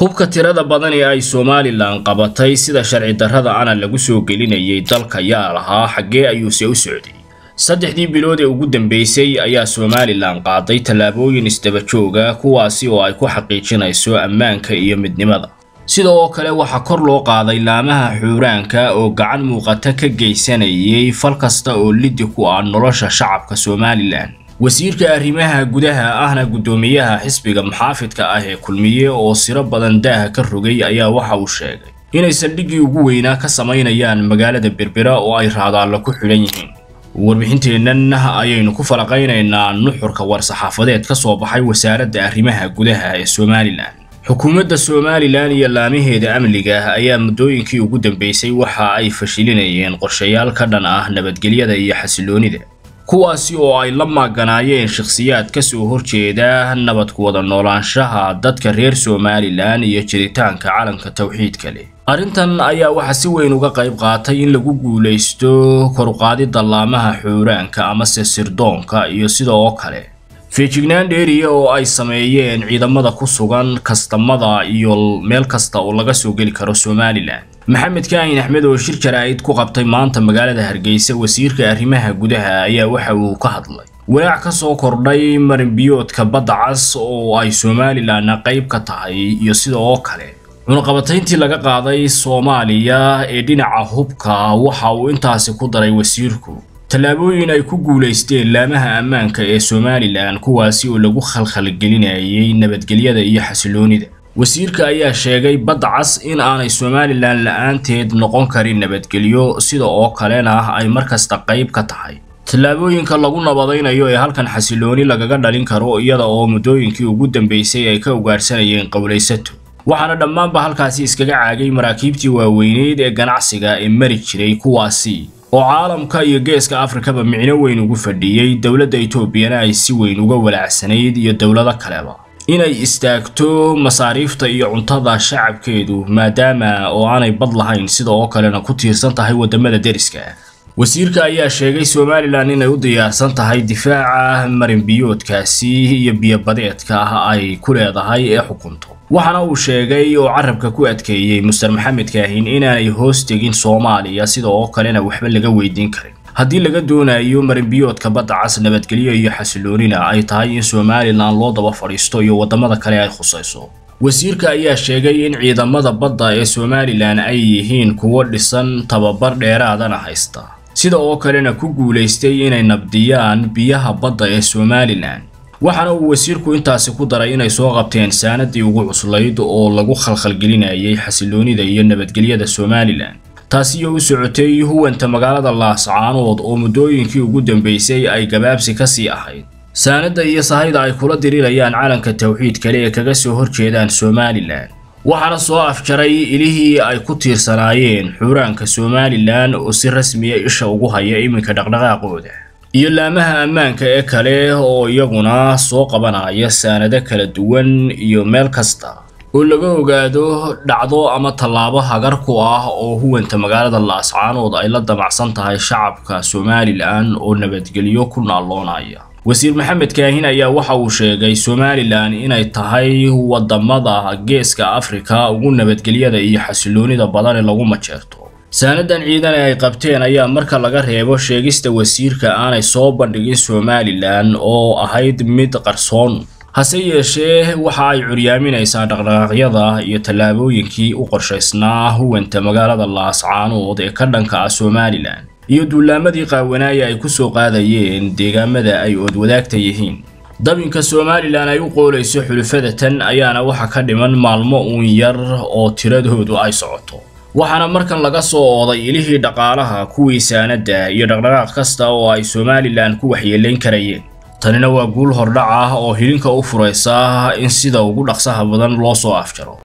hubka tirada badan ee ay somalilan qabatay sida sharci darrada ana lagu soo gelinayay dalka yaa lahaa xaggee ayuuse u socday saddexdii bilood ee ugu dambeysay ayaa somalilan qaaday tallaabooyin isdaba jooga kuwaasi oo ay ku xaqiijinayso ammaanka iyo midnimada sidoo kale waxaa kor loo qaaday laamaha xuuraanka oo gacan muuqata ka geysanayay fal kasta oo liddi ku ah nolosha shacabka somalilan wasiirka arrimaha gudaha ahna guddoomiyaha xisbiga muxaafidka ah ee kulmiye oo siro badan daaha ka rogay ayaa waxa uu sheegay inay saldhiggii ugu weynaa ka samaynayaan magaalada berbera oo ay raadaallo ku xidhan yihiin warbixinteennan ayaynu ku falaqaynaynaa nuxurka war-saxaafadeed ka soo baxay wasaaradda arrimaha gudaha ee somalilan xukuumadda somalilan iyo laamaheeda amniga ayaa muddooyinkii ugu dambeysay waxa ay fashilinayeen qorshayaal ka dhan ah nabadgelyada iyo xasiloonida kuwaasi oo ay la maaganaayeen shakhsiyaad ka soo horjeeda nabad ku wada noolaanshaha dadka reer somalilan iyo jiritaanka calanka tawxiidka leh arrintan ayaa waxaa si weyn uga qayb qaatay in lagu guulaysto koruqaadidda laamaha xuuraanka amase sirdoonka iyo sidoo kale feejignaan dheeriya oo ay sameeyeen ciidamada ku sugan kastamada iyo meel kasta oo laga soo geli karo somalilan maxamed kaahin axmed oo shir jaraa'id ku qabtay maanta magaalada hargeysa wasiirka arrimaha gudaha ayaa waxa uu ka hadlay walaac ka soo kordhay marinbiyoodka badda cas oo ay somalilanna qayb ka tahay iyo sidoo kale cunaqabatayntii laga qaaday soomaaliya ee dhinaca hubka waxa uu intaasi ku daray wasiirku tallaabooyin ay ku guulaysteen laamaha ammaanka ee somalilan kuwaasi oo lagu khalkhalgelinayay nabadgelyada iyo xasiloonida wasiirka ayaa sheegay badda cas in aanay somalilan la-aanteed noqon karin nabadgelyo sida oo kalena ay markasta qayb ka tahay tallaabooyinka lagu nabadaynayo ee halkan xasilooni lagaga dhalin karo iyada oo muddooyinkii ugu dambeysay ay ka ugaarsanayeen qowlaysato waxaana dhammaanba halkaasi iskaga caagay maraakiibtii waaweyneyd ee ganacsiga ee mari jiray kuwaasi oo caalamka iyo geeska afrikaba micno weyn ugu fadhiyey dowladda etoobiyana ay si weyn uga walaacsanayd iyo dowlado kaleba inay istaagto masaariifta iyo cuntada shacabkeedu maadaama oo aanay bad lahayn sida oo kalena ku tiirsan tahay waddamada deriska wasiirka ayaa sheegay somalilan inay u diyaarsan tahay difaaca marinbiyoodkaasi iyo biyobadeedka ay ku leedahay ee xukunto waxaana uu sheegay oo carabka ku adkeeyey muster maxamed kaahin inaanay hoos tegin soomaaliya sida oo kalena waxba laga weydiin karin haddii laga doonayo marinbiyoodka badda cas nabadgelyo iyo xasiloonina ay tahay in somalilan loo daba fadhiisto iyo waddamada kale ay khusayso wasiirka ayaa sheegay in ciidamada badda ee somalilan ay yihiin kuwo dhisan tababar dheeraadana haysta sida oo kalena ku guulaystay inay nabdiyaan biyaha badda ee somalilan waxaana uu wasiirku intaasi ku daray inay soo qabteen saanadii ugu cuslayd oo lagu khalkhalgelinayay xasiloonida iyo nabadgelyada somalilan taasi oo u socotay huwanta magaalada laascaanood oo muddooyinkii ugu dambeysay ay gabaabsi ka sii ahayd saanadda iyo sahayda ay kula dirirayaan calanka tawxiid kale ee kaga soo horjeedaan somalilan waxaana soo afjaray ilihii ay ku tiirsanaayeen xuuraanka somalilan oo si rasmiya isha ugu haya iminka dhaqdhaqaaqooda iyo laamaha ammaanka ee kale oo iyaguna soo qabanaya saanado kala duwan iyo meel kasta oo laga ogaado dhacdo ama tallaabo hagar ku ah oo huwanta magaalada laascaanood ay la damacsan tahay shacabka somalilan oo nabadgelyo ku naalloonaya wasiir maxamed kaahin ayaa waxa uu sheegay somalilan inay tahay waddamada geeska afrika ugu nabadgelyada iyo xasiloonida badan ee lagu majeerto saanadan ciidan ee ay qabteen ayaa marka laga reebo sheegista wasiirka aanay soo bandhigin somalilan oo ahayd mid qarsoon hase yeeshee waxa ay curyaaminaysaa dhaqdhaqaaqyada iyo tallaabooyinkii u qorshaysnaa huwanta magaalada laascaanood ee ka dhanka ah somalilan iyo duulaamadii qaawanaaya ay ku soo qaadayeen deegaamada ay oodwadaagta yihiin dabinka somalilan ay u qoolayso xulufada tan ayaana waxa ka dhiman maalmo uun yar oo tiradoodu ay socoto waxaana markan laga soo ooday ilihii dhaqaalaha kuwii saanadda iyo dhaqdhaqaaq kasta oo ay somalilan ku waxyeelayn karayeen tanina waa guul hordhac ah oo hilinka u furaysa in sida ugu dhaqsaha badan loo soo afjaro